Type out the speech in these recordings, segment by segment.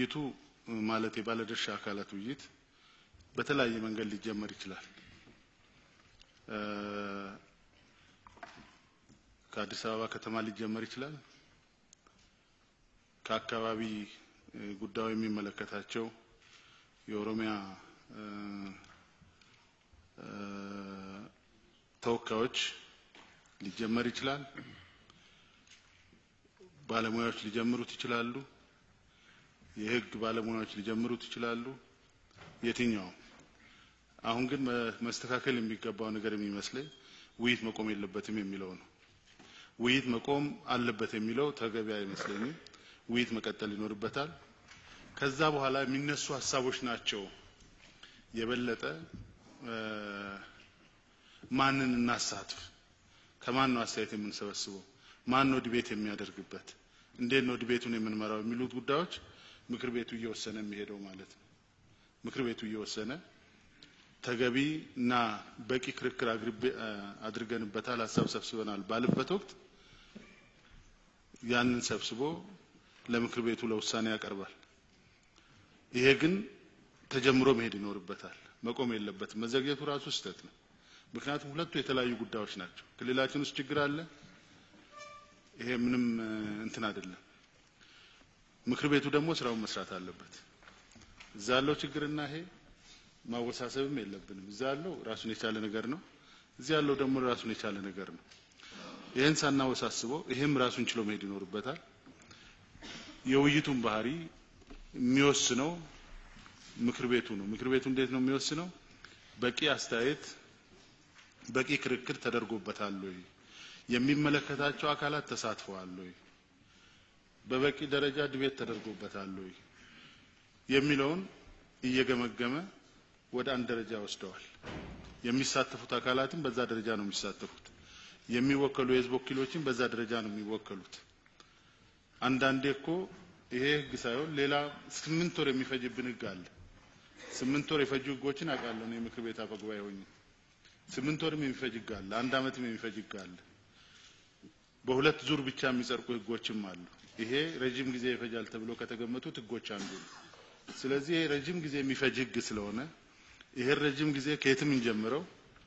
ውይይቱ ማለት የባለድርሻ አካላት ውይይት በተለያየ መንገድ ሊጀመር ይችላል። ከአዲስ አበባ ከተማ ሊጀመር ይችላል። ከአካባቢ ጉዳዩ የሚመለከታቸው የኦሮሚያ ተወካዮች ሊጀመር ይችላል። ባለሙያዎች ሊጀምሩት ይችላሉ። የህግ ባለሙያዎች ሊጀምሩት ይችላሉ። የትኛውም አሁን ግን መስተካከል የሚገባው ነገር የሚመስለኝ ውይይት መቆም የለበትም የሚለው ነው። ውይይት መቆም አለበት የሚለው ተገቢ አይመስለኝም። ውይይት መቀጠል ይኖርበታል። ከዛ በኋላ የሚነሱ ሀሳቦች ናቸው የበለጠ ማንን እናሳትፍ፣ ከማን ነው አስተያየት የምንሰበስበው፣ ማን ነው ዲቤት የሚያደርግበት፣ እንዴት ነው ዲቤቱን የምንመራው የሚሉት ጉዳዮች ምክር ቤቱ እየወሰነ የሚሄደው ማለት ነው። ምክር ቤቱ እየወሰነ ተገቢ እና በቂ ክርክር አድርገንበታል፣ ሀሳብ ሰብስበናል ባልበት ወቅት ያንን ሰብስቦ ለምክር ቤቱ ለውሳኔ ያቀርባል። ይሄ ግን ተጀምሮ መሄድ ይኖርበታል፣ መቆም የለበትም። መዘግየቱ ራሱ ስህተት ነው። ምክንያቱም ሁለቱ የተለያዩ ጉዳዮች ናቸው። ክልላችን ውስጥ ችግር አለ። ይሄ ምንም እንትን አይደለም። ምክር ቤቱ ደግሞ ስራውን መስራት አለበት። እዛ ያለው ችግርና ይሄ ማወሳሰብም የለብንም። እዛ ያለው ራሱን የቻለ ነገር ነው። እዚህ ያለው ደግሞ ራሱን የቻለ ነገር ነው። ይህን ሳናወሳስበው ይሄም ራሱን ችሎ መሄድ ይኖርበታል። የውይይቱን ባህሪ የሚወስነው ምክር ቤቱ ነው። ምክር ቤቱ እንዴት ነው የሚወስነው? በቂ አስተያየት፣ በቂ ክርክር ተደርጎበታል ወይ? የሚመለከታቸው አካላት ተሳትፈዋል ወይ? በበቂ ደረጃ ድቤት ተደርጎበታል ወይ? የሚለውን እየገመገመ ወደ አንድ ደረጃ ወስደዋል። የሚሳተፉት አካላትም በዛ ደረጃ ነው የሚሳተፉት። የሚወከሉ የህዝብ ወኪሎችን በዛ ደረጃ ነው የሚወከሉት። አንዳንዴ እኮ ይሄ ህግ ሳይሆን ሌላ ስምንት ወር የሚፈጅብን ህግ አለ። ስምንት ወር የፈጁ ህጎችን አውቃለሁ እኔ ምክር ቤት አፈ ጉባኤ ሆኜ። ስምንት ወርም የሚፈጅ ህግ አለ። አንድ አመትም የሚፈጅ ህግ አለ። በሁለት ዙር ብቻ የሚጸድቁ ህጎችም አሉ። ይሄ ረጅም ጊዜ ይፈጃል ተብሎ ከተገመቱት ህጎች አንዱ ነው። ስለዚህ ይሄ ረጅም ጊዜ የሚፈጅ ህግ ስለሆነ ይሄን ረጅም ጊዜ ከየትም እንጀምረው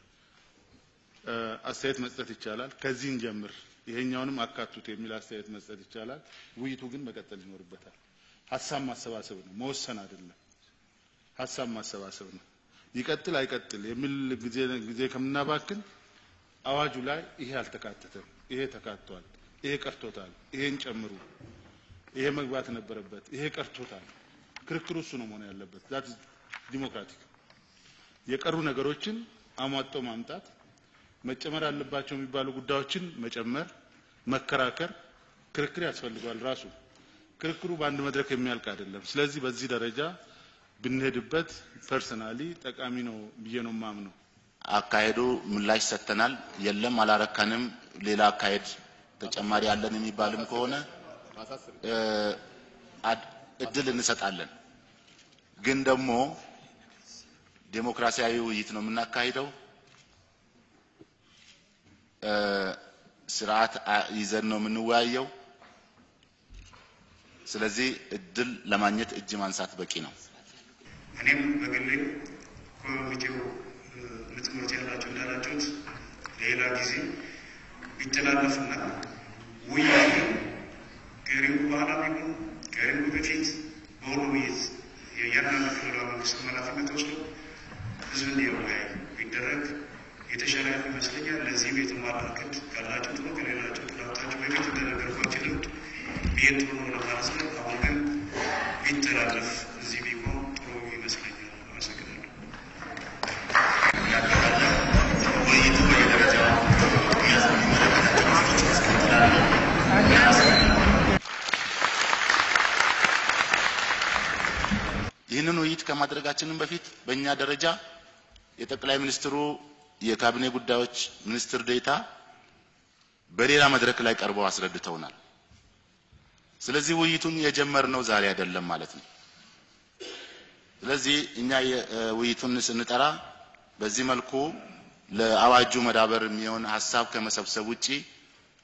አስተያየት መስጠት ይቻላል። ከዚህ እንጀምር፣ ይሄኛውንም አካቱት የሚል አስተያየት መስጠት ይቻላል። ውይይቱ ግን መቀጠል ይኖርበታል። ሀሳብ ማሰባሰብ ነው፣ መወሰን አይደለም። ሀሳብ ማሰባሰብ ነው። ይቀጥል አይቀጥል የሚል ጊዜ ጊዜ ከምናባክን አዋጁ ላይ ይሄ አልተካተተም፣ ይሄ ተካቷል፣ ይሄ ቀርቶታል፣ ይሄን ጨምሩ፣ ይሄ መግባት ነበረበት፣ ይሄ ቀርቶታል። ክርክሩ እሱ ነው መሆን ያለበት። ዛት ዲሞክራቲክ የቀሩ ነገሮችን አሟጦ ማምጣት መጨመር አለባቸው የሚባሉ ጉዳዮችን መጨመር፣ መከራከር፣ ክርክር ያስፈልገዋል። ራሱ ክርክሩ በአንድ መድረክ የሚያልቅ አይደለም። ስለዚህ በዚህ ደረጃ ብንሄድበት ፐርሰናሊ ጠቃሚ ነው ብዬ ነው የማምነው። አካሄዱ ምላሽ ሰጥተናል፣ የለም አላረካንም፣ ሌላ አካሄድ ተጨማሪ አለን የሚባልም ከሆነ እድል እንሰጣለን። ግን ደግሞ ዴሞክራሲያዊ ውይይት ነው የምናካሂደው። ስርዓት ይዘን ነው የምንወያየው። ስለዚህ እድል ለማግኘት እጅ ማንሳት በቂ ነው። እኔም በግሌ ኮሚቴው ምጥሞት ያላቸው እንዳላችሁት ሌላ ጊዜ ቢተላለፍና ውይይቱ ከሪንጉ በኋላ ቢሆን ከሪንጉ በፊት በሁሉ ውይይት የእያንዳንዱ ክልላዊ መንግስት ኃላፊነት ወስዶ ህዝብ እንዲወያይ ቢደረግ የተሻለ ይመስለኛል። ለዚህ ቤት ማላከት ካላችሁ ጥሩ ከሌላቸው ጥላታችሁ በፊት እንደነገርኳችሁ ልምድ ብሄድ ጥሩ ነው ለማለት ነው። አሁን ግን ቢተላለፍ እዚህ ቢሆን ጥሩ ይመስለኛል። አመሰግናለሁ። ውይይቱ በየደረጃው የሚመለከታቸው ክፍሎች ያስቀጥላሉ። ይህንን ውይይት ከማድረጋችንም በፊት በእኛ ደረጃ የጠቅላይ ሚኒስትሩ የካቢኔ ጉዳዮች ሚኒስትር ዴኤታ በሌላ መድረክ ላይ ቀርበው አስረድተውናል። ስለዚህ ውይይቱን የጀመርነው ዛሬ አይደለም ማለት ነው። ስለዚህ እኛ ውይይቱን ስንጠራ በዚህ መልኩ ለአዋጁ መዳበር የሚሆን ሀሳብ ከመሰብሰብ ውጪ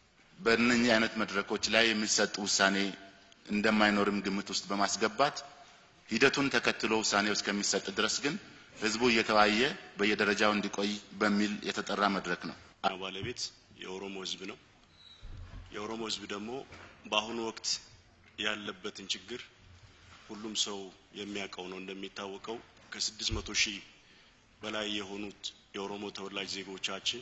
በእነኚህ አይነት መድረኮች ላይ የሚሰጥ ውሳኔ እንደማይኖርም ግምት ውስጥ በማስገባት ሂደቱን ተከትሎ ውሳኔው እስከሚሰጥ ድረስ ግን ህዝቡ እየተወያየ በየደረጃው እንዲቆይ በሚል የተጠራ መድረክ ነው። ባለቤት የኦሮሞ ህዝብ ነው። የኦሮሞ ህዝብ ደግሞ በአሁኑ ወቅት ያለበትን ችግር ሁሉም ሰው የሚያውቀው ነው። እንደሚታወቀው ከስድስት መቶ ሺህ በላይ የሆኑት የኦሮሞ ተወላጅ ዜጎቻችን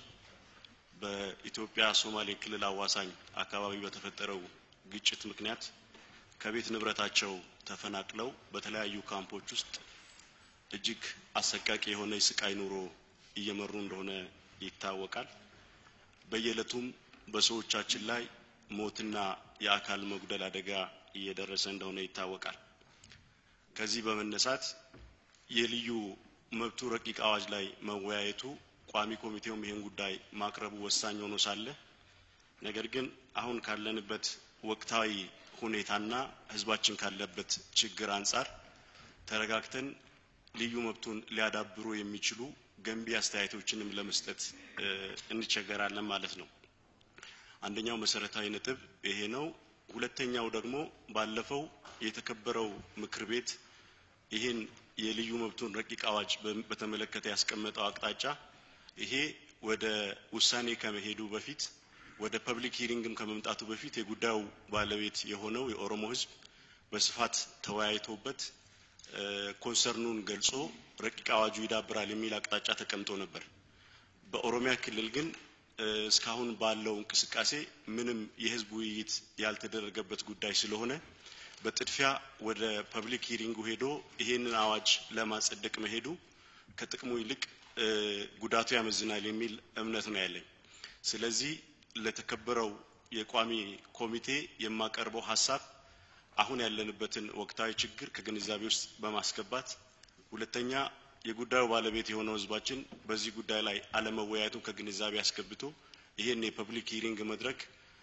በኢትዮጵያ ሶማሌ ክልል አዋሳኝ አካባቢ በተፈጠረው ግጭት ምክንያት ከቤት ንብረታቸው ተፈናቅለው በተለያዩ ካምፖች ውስጥ እጅግ አሰቃቂ የሆነ የስቃይ ኑሮ እየመሩ እንደሆነ ይታወቃል። በየዕለቱም በሰዎቻችን ላይ ሞትና የአካል መጉደል አደጋ እየደረሰ እንደሆነ ይታወቃል። ከዚህ በመነሳት የልዩ መብቱ ረቂቅ አዋጅ ላይ መወያየቱ ቋሚ ኮሚቴውም ይህን ጉዳይ ማቅረቡ ወሳኝ ሆኖ ሳለ ነገር ግን አሁን ካለንበት ወቅታዊ ሁኔታና ህዝባችን ካለበት ችግር አንጻር ተረጋግተን ልዩ መብቱን ሊያዳብሩ የሚችሉ ገንቢ አስተያየቶችንም ለመስጠት እንቸገራለን ማለት ነው። አንደኛው መሰረታዊ ነጥብ ይሄ ነው። ሁለተኛው ደግሞ ባለፈው የተከበረው ምክር ቤት ይህን የልዩ መብቱን ረቂቅ አዋጅ በተመለከተ ያስቀመጠው አቅጣጫ ይሄ ወደ ውሳኔ ከመሄዱ በፊት ወደ ፐብሊክ ሂሪንግም ከመምጣቱ በፊት የጉዳዩ ባለቤት የሆነው የኦሮሞ ህዝብ በስፋት ተወያይቶበት ኮንሰርኑን ገልጾ ረቂቅ አዋጁ ይዳብራል የሚል አቅጣጫ ተቀምጦ ነበር። በኦሮሚያ ክልል ግን እስካሁን ባለው እንቅስቃሴ ምንም የህዝብ ውይይት ያልተደረገበት ጉዳይ ስለሆነ በጥድፊያ ወደ ፐብሊክ ሂሪንጉ ሄዶ ይሄንን አዋጅ ለማጸደቅ መሄዱ ከጥቅሙ ይልቅ ጉዳቱ ያመዝናል የሚል እምነት ነው ያለኝ። ስለዚህ ለተከበረው የቋሚ ኮሚቴ የማቀርበው ሀሳብ አሁን ያለንበትን ወቅታዊ ችግር ከግንዛቤ ውስጥ በማስገባት ሁለተኛ የጉዳዩ ባለቤት የሆነው ህዝባችን በዚህ ጉዳይ ላይ አለመወያየቱን ከግንዛቤ አስገብቶ ይህን የፐብሊክ ሂሪንግ መድረክ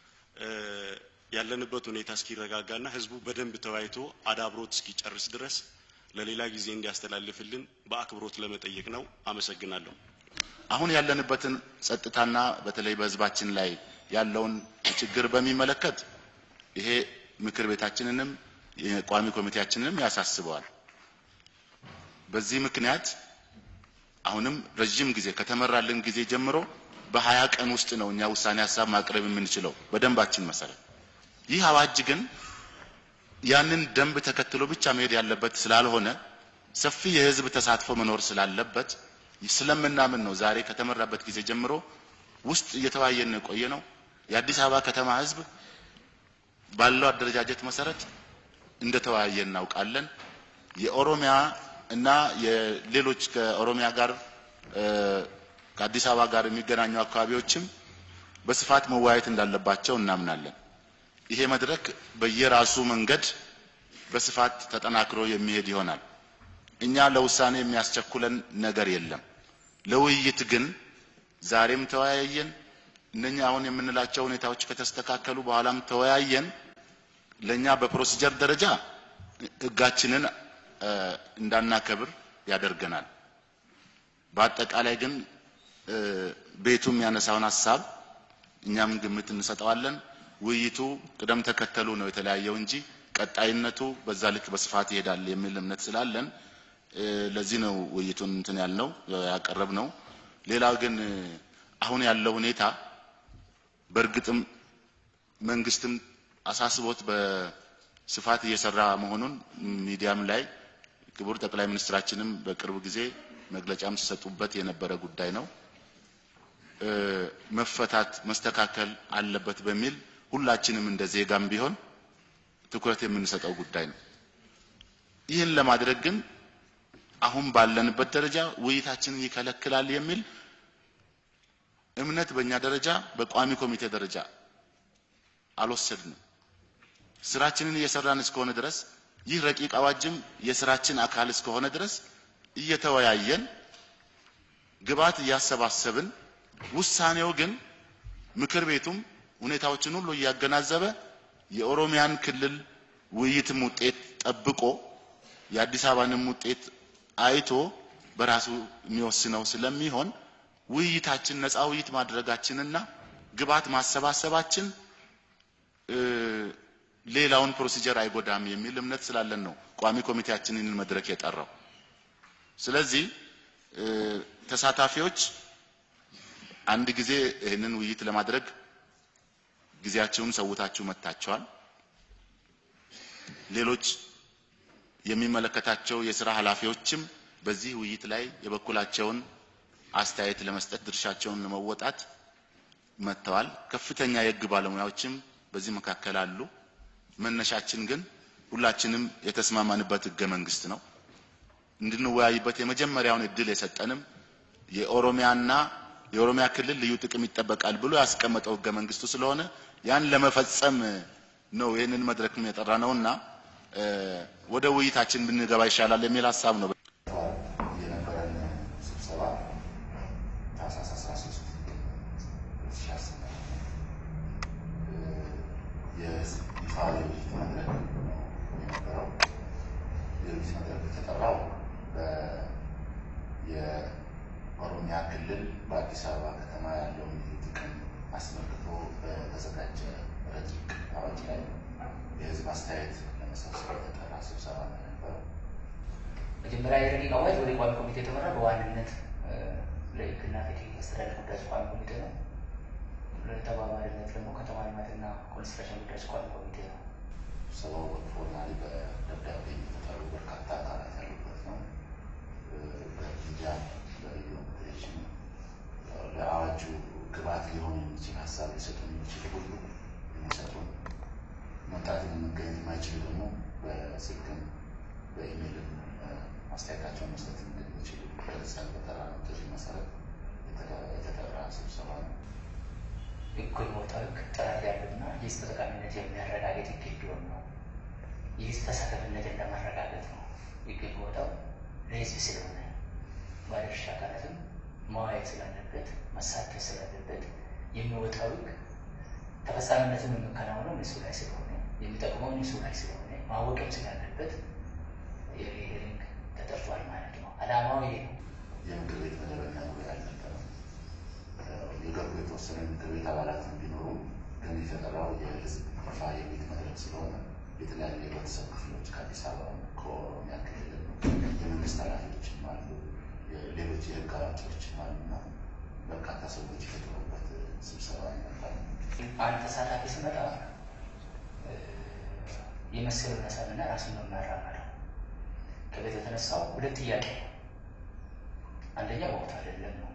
ያለንበት ሁኔታ እስኪረጋጋና ህዝቡ በደንብ ተወያይቶ አዳብሮት እስኪጨርስ ድረስ ለሌላ ጊዜ እንዲያስተላልፍልን በአክብሮት ለመጠየቅ ነው። አመሰግናለሁ። አሁን ያለንበትን ጸጥታና በተለይ በህዝባችን ላይ ያለውን ችግር በሚመለከት ይሄ ምክር ቤታችንንም የቋሚ ኮሚቴያችንንም ያሳስበዋል። በዚህ ምክንያት አሁንም ረዥም ጊዜ ከተመራልን ጊዜ ጀምሮ በሀያ ቀን ውስጥ ነው እኛ ውሳኔ ሀሳብ ማቅረብ የምንችለው በደንባችን መሰረት። ይህ አዋጅ ግን ያንን ደንብ ተከትሎ ብቻ መሄድ ያለበት ስላልሆነ ሰፊ የህዝብ ተሳትፎ መኖር ስላለበት ስለምናምን ነው ዛሬ ከተመራበት ጊዜ ጀምሮ ውስጥ እየተወያየን የቆየ ነው። የአዲስ አበባ ከተማ ህዝብ ባለው አደረጃጀት መሰረት እንደተወያየ እናውቃለን። የኦሮሚያ እና የሌሎች ከኦሮሚያ ጋር ከአዲስ አበባ ጋር የሚገናኙ አካባቢዎችም በስፋት መወያየት እንዳለባቸው እናምናለን። ይሄ መድረክ በየራሱ መንገድ በስፋት ተጠናክሮ የሚሄድ ይሆናል። እኛ ለውሳኔ የሚያስቸኩለን ነገር የለም። ለውይይት ግን ዛሬም ተወያየን። እነኛ አሁን የምንላቸው ሁኔታዎች ከተስተካከሉ በኋላም ተወያየን። ለኛ በፕሮሲጀር ደረጃ ህጋችንን እንዳናከብር ያደርገናል። በአጠቃላይ ግን ቤቱ የሚያነሳውን ሀሳብ እኛም ግምት እንሰጠዋለን። ውይይቱ ቅደም ተከተሉ ነው የተለያየው እንጂ ቀጣይነቱ በዛ ልክ በስፋት ይሄዳል የሚል እምነት ስላለን ለዚህ ነው ውይይቱን እንትን ያልነው ያቀረብ ነው። ሌላው ግን አሁን ያለው ሁኔታ በእርግጥም መንግስትም አሳስቦት በስፋት እየሰራ መሆኑን ሚዲያም ላይ ክቡር ጠቅላይ ሚኒስትራችንም በቅርብ ጊዜ መግለጫም ሲሰጡበት የነበረ ጉዳይ ነው። መፈታት መስተካከል አለበት በሚል ሁላችንም እንደ ዜጋም ቢሆን ትኩረት የምንሰጠው ጉዳይ ነው። ይህን ለማድረግ ግን አሁን ባለንበት ደረጃ ውይይታችንን ይከለክላል የሚል እምነት በእኛ ደረጃ በቋሚ ኮሚቴ ደረጃ አልወሰድንም። ስራችንን እየሰራን እስከሆነ ድረስ ይህ ረቂቅ አዋጅም የስራችን አካል እስከሆነ ድረስ እየተወያየን ግብዓት እያሰባሰብን ውሳኔው ግን ምክር ቤቱም ሁኔታዎችን ሁሉ እያገናዘበ የኦሮሚያን ክልል ውይይትም ውጤት ጠብቆ የአዲስ አበባንም ውጤት አይቶ በራሱ የሚወስነው ስለሚሆን ውይይታችን ነፃ ውይይት ማድረጋችንና ግብዓት ማሰባሰባችን ሌላውን ፕሮሲጀር አይጎዳም የሚል እምነት ስላለን ነው ቋሚ ኮሚቴያችንን መድረክ የጠራው። ስለዚህ ተሳታፊዎች አንድ ጊዜ ይህንን ውይይት ለማድረግ ጊዜያቸውን ሰውታችሁ መጥታችኋል። ሌሎች የሚመለከታቸው የስራ ኃላፊዎችም በዚህ ውይይት ላይ የበኩላቸውን አስተያየት ለመስጠት ድርሻቸውን ለመወጣት መጥተዋል። ከፍተኛ የሕግ ባለሙያዎችም በዚህ መካከል አሉ። መነሻችን ግን ሁላችንም የተስማማንበት ሕገ መንግስት ነው። እንድንወያይበት የመጀመሪያውን እድል የሰጠንም የኦሮሚያና የኦሮሚያ ክልል ልዩ ጥቅም ይጠበቃል ብሎ ያስቀመጠው ሕገ መንግስቱ ስለሆነ ያን ለመፈጸም ነው ይህንን መድረክ የጠራ ነውና ወደ ውይይታችን ብንገባ ይሻላል የሚል ሀሳብ ነው። የነበረን ስብሰባ ታህሳስ 13 2010 የህዝብ ይፋ የውይይት መድረክ የነበረው የውይይት መድረክ የተጠራው የኦሮሚያ ክልል በአዲስ አበባ ከተማ ያለውን ልዩ ጥቅም አስመልክቶ በተዘጋጀ ረቂቅ አዋጅ ላይ የህዝብ አስተያየት ለመሰብሰብ የተጠራ ስብሰባ ነው የነበረው። መጀመሪያ የረቂቅ አዋጅ ወደ ቋሚ ኮሚቴ የተመራ በዋናነት ለህግና ፍትህ አስተዳደር ጉዳዮች ቋሚ ኮሚቴ ነው። ለተባባሪነት ደግሞ ከተማ ልማትና ኮንስትራክሽን ጉዳዮች ቋሚ ኮሚቴ ነው። ስብሰባው ፎርማሊ በደብዳቤ የተጠሩ በርካታ አካላት ያሉበት ነው። በሚዲያ በሬዲዮ በቴሌቪዥን ለአዋጁ ግብዓት ሊሆን የሚችል ሀሳብ ሊሰጡ የሚችል ሁሉ የሚሰጡን መምጣት መገኘት የማይችሉ ደግሞ በስልክም በኢሜይልም አስተያየታቸውን መስጠት እንደሚችሉ ገልጸን በጠራነው ጥሪ መሰረት የተጠራ ስብሰባ ነው። ህጉ የወጣው ህግ ጥራት ያለውና የህዝብ ተጠቃሚነት የሚያረጋግጥ ህግ እንዲሆን ነው። የህዝብ ተሳታፊነትን ለማረጋገጥ ነው ህግ የወጣው ለህዝብ ስለሆነ ባለድርሻ አካላትም መዋየት ስላለበት መሳተፍ ስላለበት የሚወጣው ህግ ተፈጻሚነትን የሚከናወነው እነሱ ላይ ስለሆነ የሚጠቅመው እነሱ ላይ ስለሆነ ማወቅም ስላለበት የሄሪንግ ተጠርቷል ማለት ነው። አላማው ይሄ ነው። የምክር ቤት መደበኛ ጉባኤ አልነበረም። የገቡ የተወሰኑ የምክር ቤት አባላት ቢኖሩ ግን የተጠራው የህዝብ ይፋ የቤት መድረክ ስለሆነ የተለያዩ የህብረተሰብ ክፍሎች ከአዲስ አበባ ከኦሮሚያ ክልል የመንግስት ኃላፊዎችም አሉ፣ ሌሎች የህግ አዋቂዎችም አሉና በርካታ ሰዎች የተጠሩበት ስብሰባ ነበር። አንድ ተሳታፊ ሲመጣ የመሰሉ ነሳልና ራሱን ነው የሚያራምደው። ከቤት የተነሳው ሁለት ጥያቄ ነው። አንደኛ ወቅት አይደለም ነው።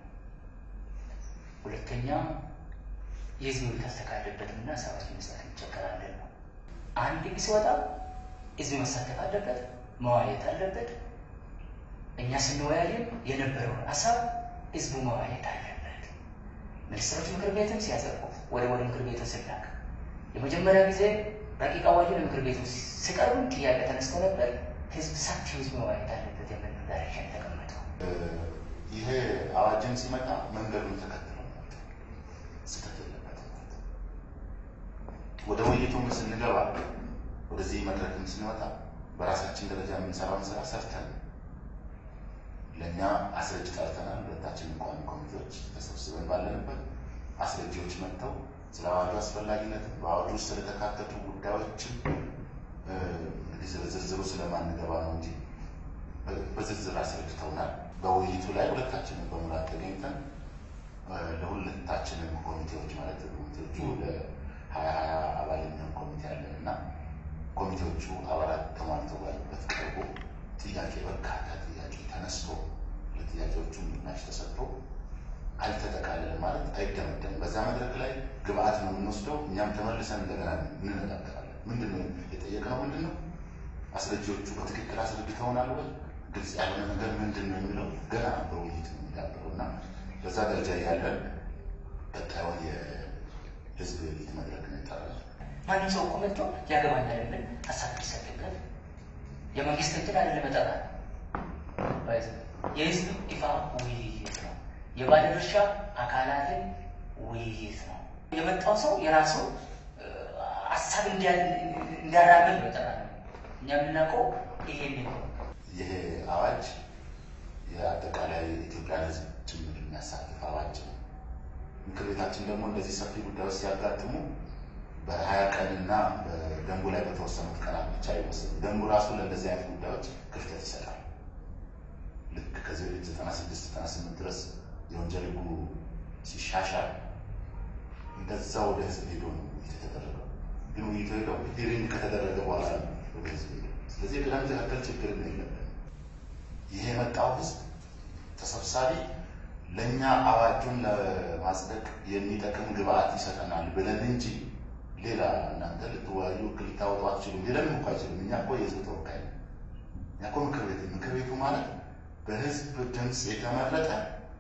ሁለተኛ የህዝብ ቤት አስተካከለበትም እና ሰዎች መስጠት እንቸገራለን ነው። አንድ ጊዜ ሲወጣ ህዝብ መሳተፍ አለበት፣ መዋየት አለበት። እኛ ስንወያይም የነበረውን ሀሳብ ህዝቡ መዋየት አለበት። ሚኒስትሮች ምክር ቤትም ሲያጸድቁት ወደ ወደ ምክር ቤቱ ስላክ የመጀመሪያ ጊዜ ረቂቅ አዋጁ ለምክር ቤቱ ሲቀርብ ጥያቄ ተነስቶ ነበር። ህዝብ ሰፊ ህዝብ መዋየት አለበት የሚል ዳይሬክሽን የተቀመጠው ይሄ አዋጅም ሲመጣ መንገዱን ተከትሎ መጣ። ስህተት የለበትም ማለት ነው። ወደ ውይይቱም ስንገባ ወደዚህ መድረክም ስንወጣ በራሳችን ደረጃ የምንሰራውን ስራ ሰርተን ለእኛ አስረጅ ጠርተናል። ሁለታችን ቋሚ ኮሚቴዎች ተሰብስበን ባለንበት አስረጂዎች መጥተው ስለ አዋጁ አስፈላጊነት በአዋጁ ውስጥ ስለተካተቱ ጉዳዮችም እንግዲህ ዝርዝሩ ስለማንገባ ነው እንጂ በዝርዝር አስረድተውናል። በውይይቱ ላይ ሁለታችንም በሙላት ተገኝተን ለሁለታችንም ኮሚቴዎች ማለት ኮሚቴዎቹ ለሀያ ሀያ አባል የሚሆን ኮሚቴ አለን እና ኮሚቴዎቹ አባላት ተሟልተው ባሉበት ቀርቦ ጥያቄ በርካታ ጥያቄ ተነስቶ ለጥያቄዎቹ ምላሽ ተሰጥቶ አልተጠቃለለም ማለት አይደመደም። በዛ መድረክ ላይ ግብአት ነው የምንወስደው። እኛም ተመልሰን እንደገና እንነጋገራለን። ምንድን ነው የጠየቅነው? ምንድን ነው አስረጂዎቹ በትክክል አስረድተውናል ወይ? ግልጽ ያልሆነ ነገር ምንድን ነው የሚለው ገና በውይይት ነው የሚዳበረው እና በዛ ደረጃ ያለን ቀጣዩን የህዝብ ውይይት መድረክ ነው የጠራነው። ማንም ሰው እኮ መጥቶ ያገባኛል የሚል ሀሳብ ሊሰጥበት የመንግስት እንትን አይደለም መጠራ የህዝብ ይፋ ውይይት ነው። የባለድርሻ አካላትን ውይይት ነው። የመጣው ሰው የራሱ ሀሳብ እንዲያራምድ ነው የጠራ ነው። እኛ የምናውቀው ይሄን ነው። ይሄ አዋጅ የአጠቃላይ የኢትዮጵያን ህዝብ ጭምር የሚያሳትፍ አዋጅ ነው። ምክር ቤታችን ደግሞ እንደዚህ ሰፊ ጉዳዮች ሲያጋጥሙ በሀያ ቀንና በደንቡ ላይ በተወሰኑት ቀናት ብቻ አይወሰንም። ደንቡ ራሱ ለእንደዚህ አይነት ጉዳዮች ክፍተት ይሰጣል። ልክ ከዚህ በፊት ዘጠና ስድስት ዘጠና ስምንት ድረስ የወንጀል ሕጉ ሲሻሻል እንደዛ ወደ ህዝብ ሄዶ ነው ውይይት የተደረገው። ግን ውይይቱ ሄደው ሂሪንግ ከተደረገ በኋላ ነው ወደ ህዝብ ሄደው። ስለዚህ የቅደም ተከተል ችግር ነው የለብን። ይሄ የመጣው ህዝብ ተሰብሳቢ ለእኛ አዋጁን ለማጽደቅ የሚጠቅም ግብአት ይሰጠናል ብለን እንጂ ሌላ እናንተ ልትወያዩ ህግ ልታወጡ አትችሉም ሊለን እኮ አይችሉም። እኛ እኮ የህዝብ ተወካይ ነው። እኛ እኮ ምክር ቤት ምክር ቤቱ ማለት በህዝብ ድምፅ የተመረጠ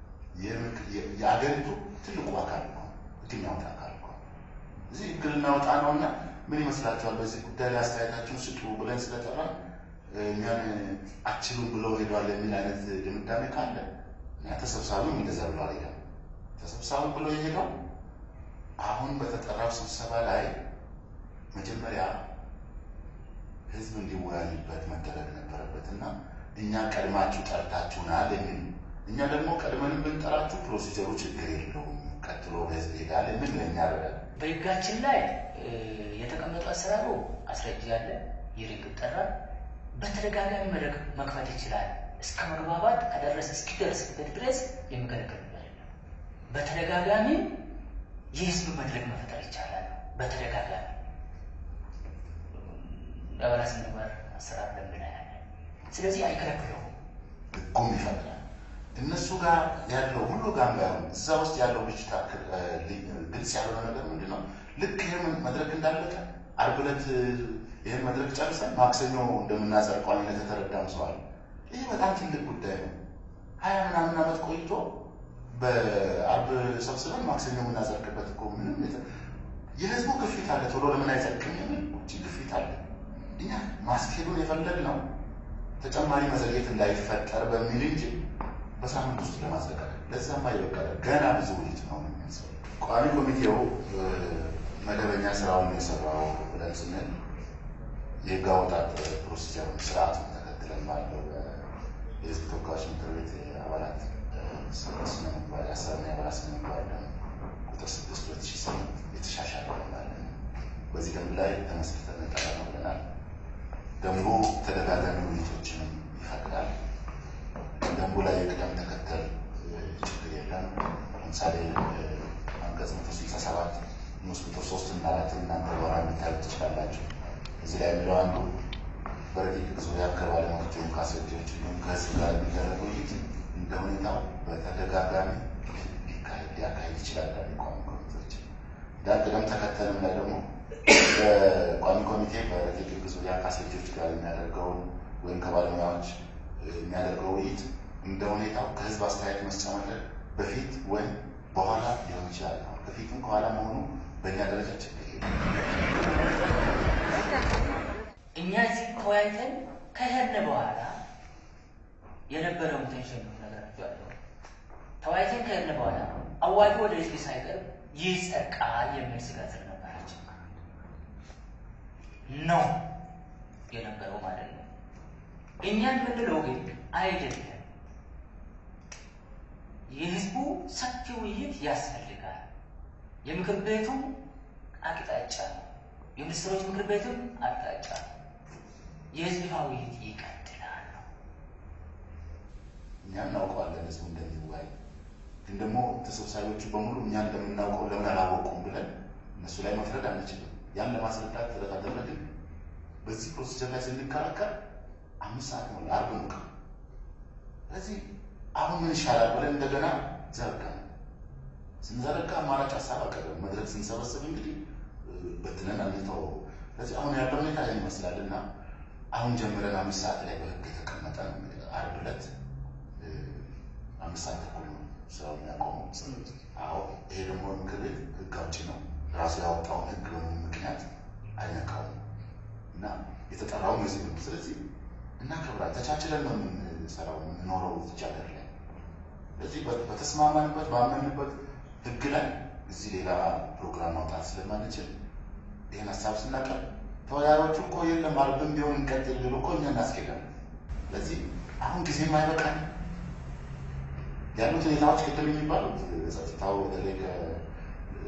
የአገሪቱ ትልቁ አካል ነው። ህግ የሚያወጣ አካል ነው። እዚህ ህግ ልናወጣ ነው እና ምን ይመስላችኋል? በዚህ ጉዳይ ላይ አስተያየታችሁን ስጡ ብለን ስለጠራ እኛን አችሉም ብለው ሄዷል የሚል አይነት ድምዳሜ ካለ እኛ ተሰብሳቢም እንደዛ ብሎ አልሄደም። ተሰብሳቢ ብሎ የሄደው አሁን በተጠራው ስብሰባ ላይ መጀመሪያ ህዝብ እንዲወያይበት መደረግ ነበረበት እና እኛ ቀድማችሁ ጠርታችሁናል የሚል እኛ ደግሞ ቀድመንም ብንጠራችሁ ፕሮሲጀሩ ችግር የለውም ቀጥሎ በህዝብ ይሄዳል የሚል ለእኛ ረዳል። በህጋችን ላይ የተቀመጡ አሰራሩ አስረጅ ያለ ይርግ ይጠራል። በተደጋጋሚ መድረክ መክፈት ይችላል። እስከ መግባባት ከደረሰ እስኪደርስበት ድረስ የሚከለከል ነገር የለም። በተደጋጋሚ የህዝብ መድረክ መፍጠር ይቻላል። በተደጋጋሚ የአባላት ስነ ምግባር አሰራር ደንብ ላይ ያለ ስለዚህ አይከለክለውም። ህጉም ይፈቅዳል። እነሱ ጋር ያለው ሁሉ ጋር ባይሆን እዛ ውስጥ ያለው ብጅታ ግልጽ ያልሆነ ነገር ምንድን ነው? ልክ ይህ መድረክ እንዳለቀ ዓርብ ዕለት ይህን መድረክ ጨርሰን ማክሰኞ እንደምናጸድቀው አይነት የተረዳም ሰው አለ። ይህ በጣም ትልቅ ጉዳይ ነው። ሀያ ምናምን ዓመት ቆይቶ በዓርብ ሰብስበን ማክሰኞ የምናጸድቅበት እኮ ምንም የህዝቡ ግፊት አለ። ቶሎ ለምን አይጸድቅም የሚል ውጭ ግፊት አለ። እኛ ማስኬዱን የፈለግነው ተጨማሪ መዘግየት እንዳይፈጠር በሚል እንጂ በሳምንት ውስጥ ለማዘጋጀት ለዛማ ይበቃል። ገና ብዙ ውይይት ነው የሚያስፈልግ። ቋሚ ኮሚቴው መደበኛ ስራውን የሰራው ብለን ስንል የህግ አወጣጥ ፕሮሲጀሩን ስርዓቱን ተከትለን ባለው የህዝብ ተወካዮች ምክር ቤት አባላት ስነ ምግባር የአሰራርና የአባላት ስነ ምግባር ደንብ ቁጥር ስድስት ሁለት ሺህ ስምንት የተሻሻለ ደንብ በዚህ ደንብ ላይ ተመስርተን ጠራ ነው ብለናል። ደንቡ ተደጋጋሚ ውይይቶችንም ይፈቅዳል። ደንቡ ላይ የቅደም ተከተል ችግር የለም። ለምሳሌ አንቀጽ መቶ ስልሳ ሰባት ንዑስ ቁጥር ሶስት እና አራትን እናንተ በኋላ እንድታዩት ትችላላችሁ። እዚህ ላይ የሚለው አንዱ በረቂቅ ዙሪያ ከባለሙያዎች ወይም ከአስረጂዎች እንዲሁም ከህዝብ ጋር የሚደረግ ውይይት እንደ ሁኔታው በተደጋጋሚ ሊያካሄድ ይችላል። ቋሚ ኮሚቴዎች ዳር ቅደም ተከተልም ላይ ደግሞ በቋሚ ኮሚቴ በረቂቅ ህግ ዙሪያ ከአስረጂዎች ጋር የሚያደርገውን ወይም ከባለሙያዎች የሚያደርገው ውይይት እንደ ሁኔታው ከህዝብ አስተያየት መስጫ መድረክ በፊት ወይም በኋላ ሊሆን ይችላል። ከፊትም ከኋላ መሆኑ በእኛ ደረጃ ችግር እኛ እዚህ ተወያይተን ከሄድን በኋላ የነበረውን ቴንሽን ነው ነገራቸው ያለው። ተወያይተን ከሄድን በኋላ አዋጁ ወደ ህዝብ ሳይቀርብ ይጸድቃል የሚል ስጋት ስለነበራቸው ነው የነበረው ማለት ነው። እኛ የምንለው ግን አይደለም። የህዝቡ ሰፊ ውይይት ያስፈልጋል። የምክር ቤቱ አቅጣጫ ነው። የሚኒስትሮች ምክር ቤትም አቅጣጫ ነው። የህዝብ ይፋ ውይይት ይቀጥላል ነው። እኛ እናውቀዋለን ህዝቡ እንደሚወያይ፣ ግን ደግሞ ተሰብሳቢዎቹ በሙሉ እኛ እንደምናውቀው ለምን አላወቁም ብለን እነሱ ላይ መፍረድ አንችልም። ያን ለማስረዳት ጥረት አደረግን። በዚህ ፕሮሲጀር ላይ ስንከራከር አምስት ሰዓት ነው አርብ ነው ቀኑ። ስለዚህ አሁን ምን ይሻላል ብለን እንደገና ዘረጋ ስንዘረጋ አማራጭ ሀሳብ አቀረብን። መድረክ ስንሰበስብ እንግዲህ በትነን አንተው። ስለዚህ አሁን ያለው ሁኔታ ይህን ይመስላል እና አሁን ጀምረን አምስት ሰዓት ላይ በህግ የተቀመጠ ነው። እንግዲህ አርብ ዕለት አምስት ሰዓት ተኩል ነው ስራው የሚያቆመው። አዎ ይሄ ደግሞ ምክር ቤት ህግ አውጪ ነው። ራሱ ያወጣውን ህግ በምን ምክንያት አይነካውም እና የተጠራውም ህዝብ ነው። ስለዚህ እናከብራለን። ተቻችለን ነው የምንሰራው የምንኖረው እዚህ ሀገር ላይ። ስለዚህ በተስማማንበት ባመንበት ህግ ላይ እዚህ ሌላ ፕሮግራም ማውጣት ስለማንችል ይህን ሀሳብ ስናቀርብ ተወያዮቹ እኮ የለም አርብም ቢሆን እንቀጥል ቢሉ እኮ እኛ እናስኬዳለን። ስለዚህ አሁን ጊዜም አይበቃል ያሉት ሁኔታዎች ቅድም የሚባሉት ጸጥታው በተለይ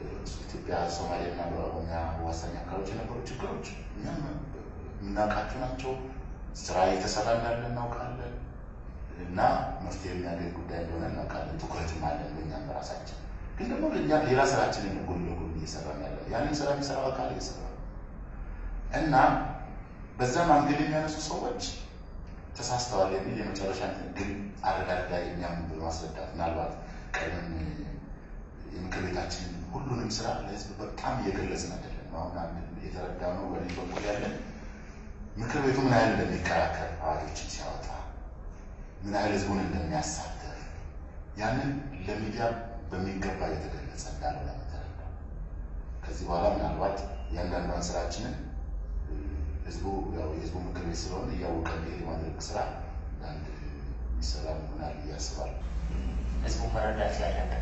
ኢትዮጵያ ሶማሌና በኦሮሚያ አዋሳኝ አካባቢዎች የነበሩ ችግሮች እኛም የምናውቃቸው ናቸው። ስራ እየተሰራ እንዳለ እናውቃለን እና መፍትሄ የሚያገኝ ጉዳይ እንደሆነ እናውቃለን። ትኩረትም አለን በእኛም በራሳችን ግን ደግሞ ለእኛ ሌላ ስራችንን ጎን ለጎን እየሰራ ያለ ያንን ስራ የሚሰራው አካል እየሰራ ነው እና በዛ ማንገድ የሚያነሱ ሰዎች ተሳስተዋል የሚል የመጨረሻ ግን አረዳድ ላይ እኛም በማስረዳት ምናልባት ቀድመን የምክር ቤታችንን ሁሉንም ስራ ለህዝብ በጣም እየገለጽን አይደለም። አሁን አንድ የተረዳነው በኔ በኩል ያለን ምክር ቤቱ ምን ያህል እንደሚከራከር አዋጆችን ሲያወጣ ምን ያህል ህዝቡን እንደሚያሳተፍ ያንን ለሚዲያ በሚገባ እየተገለጸ እንዳልሆነ ተረዳው። ከዚህ በኋላ ምናልባት እያንዳንዷን ስራችንን ህዝቡ ያው የህዝቡ ምክር ቤት ስለሆነ እያወቀ እንዲሄድ የማድረግ ስራ አንድ የሚሰራ ይሆናል ብዬ አስባለሁ። ህዝቡ መረዳት ያለበት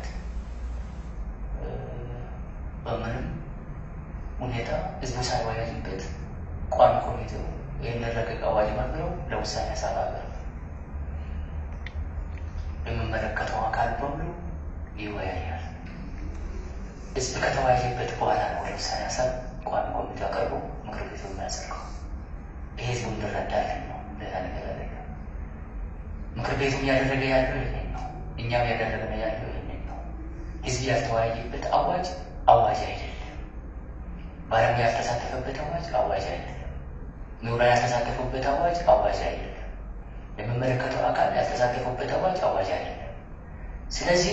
በምንም ሁኔታ ህዝቡ ሳይወያይበት ቋሚ ኮሚቴው ይህን ረቂቅ አዋጅ መርምረው ለውሳኔ ሀሳብ አቀርብ የሚመለከተው አካል በሙሉ ይወያያል። ህዝብ ከተወያየበት በኋላ ነው ወደ ውሳኔ ሀሳብ ቋሚ ኮሚቴው አቀርቦ ምክር ቤቱ የሚያጸድቀው። ይሄ ህዝቡ እንዲረዳልን ነው። ሌላ ነገር አይደለም። ምክር ቤቱ እያደረገ ያለው ይሄን ነው። እኛም ያደረግነ ያለው ይሄን ነው። ህዝብ ያልተወያየበት አዋጅ አዋጅ አይደለም። ባለሙያ ያልተሳተፈበት አዋጅ አዋጅ አይደለም። ምሁራን ያልተሳተፉበት አዋጅ አዋጅ አይደለም። የሚመለከተው አካል ያልተሳተፉበት አዋጅ አዋጅ አይደለም። ስለዚህ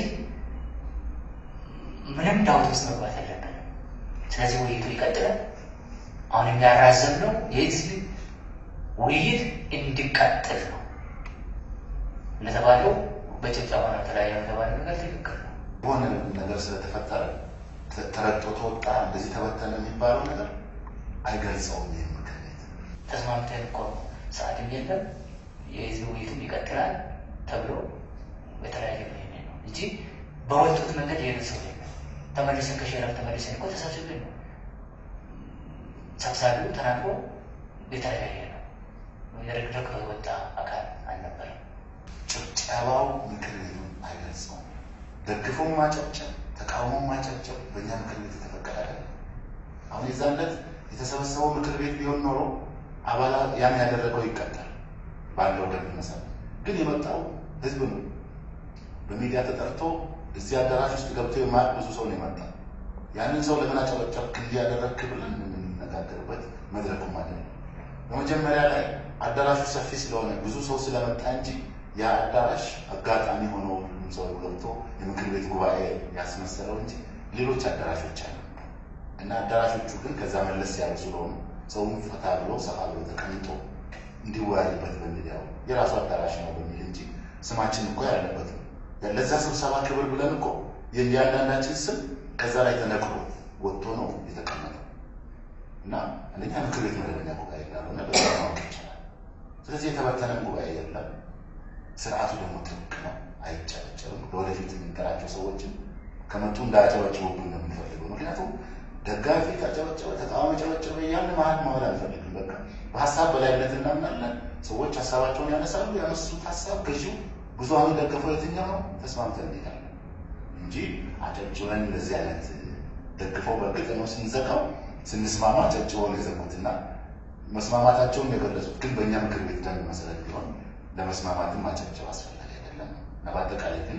ምንም ዳውት ውስጥ መግባት የለብንም። ስለዚህ ውይይቱ ይቀጥላል። አሁን የሚያራዘም ነው የህዝብ ውይይት እንዲቀጥል ነው። እንደተባለው በጭብጨባ ነው የተለያየ የተባለ ነገር ትክክል ነው። የሆነ ነገር ስለተፈጠረ ተረግጦ ተወጣ እንደዚህ ተበተነ የሚባለው ነገር አይገልጸውም። ይህ ምክር ቤት ተስማምተን እኮ ነው ሰዓትም የለም የህዝብ ውይይቱም ይቀጥላል ተብሎ የተለያየ ምክንያት ነው እንጂ በወጡት መንገድ የሄዱ ሰው የለም። ተመልሰን ከሸረፍ ተመልሰን እኮ ተሰብስብን ነው ሰብሳቢው ተናግሮ የተለያየ ነው። የረግረግ የወጣ አካል አልነበረም። ጭብጨባው ምክር ቤቱን አይገልጸውም። ደግፎም ማጨብጨብ፣ ተቃውሞ ማጨብጨብ በእኛ ምክር ቤት የተፈቀደ አይደለም። አሁን የዛን ዕለት የተሰበሰበው ምክር ቤት ቢሆን ኖሮ አባላ ያን ያደረገው ይቀጣል ባለው ደንብ መሰረት። ግን የመጣው ህዝብ ነው። በሚዲያ ተጠርቶ እዚህ አዳራሽ ውስጥ ገብቶ የማያውቅ ብዙ ሰው ነው የመጣው። ያንን ሰው ለምን አጨበጨብክ እንዲህ ያደረግክ ብለን የምንነጋገርበት መድረኩም አይደለም። በመጀመሪያ ላይ አዳራሹ ሰፊ ስለሆነ ብዙ ሰው ስለመጣ እንጂ ያ አዳራሽ አጋጣሚ ሆኖ ሁሉም ሰው ገብቶ የምክር ቤት ጉባኤ ያስመሰለው እንጂ ሌሎች አዳራሾች አሉ እና አዳራሾቹ ግን ከዛ መለስ ያሉ ስለሆኑ ሰውም ፈታ ብሎ ሰፋ ብሎ ተቀምጦ እንዲወያይበት በሚል ያው የራሱ አዳራሽ ነው በሚል እንጂ ስማችን እኮ ያለበት ነው። ለዛ ስብሰባ ክብር ብለን እኮ የእያንዳንዳችን ስም ከዛ ላይ ተነቅሎ ወጥቶ ነው የተቀመጠው እና አንደኛ ምክር ቤት መደበኛ ጉባኤ እንዳልሆነ በዛ ማወቅ ይቻላል። ስለዚህ የተበተነም ጉባኤ የለም። ስርዓቱ ደግሞ ጥብቅ ነው፣ አይጨበጨብም። ለወደፊት የምንጠራቸው ሰዎችን ከመጡ እንዳያጨበጭቡብን ነው የምንፈልገው። ምክንያቱም ደጋፊ ካጨበጨበ፣ ተቃዋሚ ጨበጨበ እያልን መሀል መዋል አንፈልግም። በቃ በሀሳብ በላይነት እናምናለን። ሰዎች ሀሳባቸውን ያነሳሉ። ያነሱት ሀሳብ ገዢው ብዙሀኑ ደገፈው የትኛው ነው ተስማምተን እንሄዳለን እንጂ አጨብጭበን እንደዚህ አይነት ደግፈው በእርግጥ ነው ስንዘጋው ስንስማማ አጨብጭበው ነው የዘጉትና መስማማታቸውን የገለጹት ግን በእኛ ምክር ቤት ደንብ መሰረት ቢሆን ለመስማማትም ማጨብጨብ አስፈላጊ አይደለም እና በአጠቃላይ ግን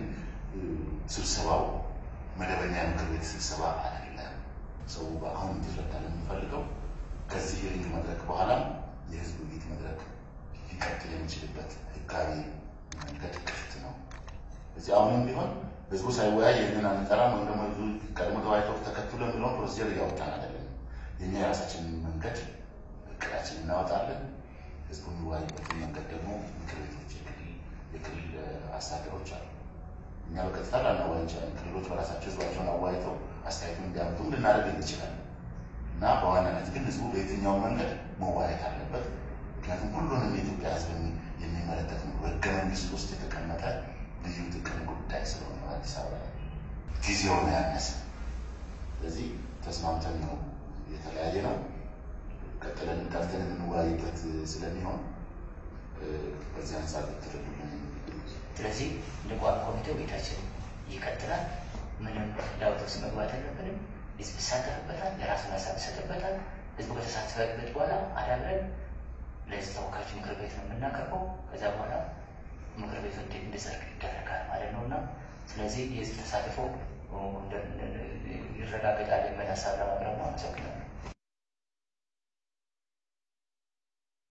ስብሰባው መደበኛ የምክር ቤት ስብሰባ አይደለም። ሰው በአሁን እንዲረዳ የምንፈልገው ከዚህ የህግ መድረክ በኋላ የህዝብ ውይይት መድረክ ሊቀጥል የሚችልበት ህጋዊ መንገድ ክፍት ነው። እዚህ አሁንም ቢሆን ህዝቡ ሳይወያይ ይህንን አንጠራም ወይም ደግሞ ህዝቡ ቀድሞ ተወያይተው ተከትሎ የሚለውን ፕሮሲጀር እያወጣን አይደለም። የኛ የራሳችንን መንገድ እቅዳችን እናወጣለን። ህዝቡ የሚወያይበትን መንገድ ደግሞ ምክር ቤቶች፣ የክልል አስተዳደሮች አሉ። እኛ በቀጥታ ላናወያይ እንችላለን። ክልሎች በራሳቸው ህዝባቸውን አወያይተው አስተያየቱን እንዲያመጡም ልናደርግ እንችላለን እና በዋናነት ግን ህዝቡ በየትኛው መንገድ መወያየት አለበት። ምክንያቱም ሁሉንም የኢትዮጵያ ህዝብ የሚመለከት ነው። በህገ መንግስት ውስጥ የተቀመጠ ልዩ ጥቅም ጉዳይ ስለሆነ አዲስ አበባ ላይ ጊዜውን ያነሰ ስለዚህ ተስማምተን ነው የተለያየ ነው። ቀጥለን ጠርተን የምንወያይበት ስለሚሆን በዚህ አንጻር ትረዱልን። ስለዚህ እንደ ቋሚ ኮሚቴው ቤታችን ይቀጥላል። ምንም ዳውት ውስጥ መግባት የለብንም። ህዝብ ይሳተፍበታል፣ የራሱን ሀሳብ ይሰጥበታል። ህዝቡ ከተሳተፈበት በኋላ አዳብረን ለህዝብ ተወካዮች ምክር ቤት ነው የምናቀርበው። ከዛ በኋላ ምክር ቤቱ እንዲጸድቅ ይደረጋል ማለት ነው እና ስለዚህ የህዝብ ተሳትፎ ይረጋገጣል የሚል ሀሳብ ለማቅረብ ነው። አመሰግናለሁ።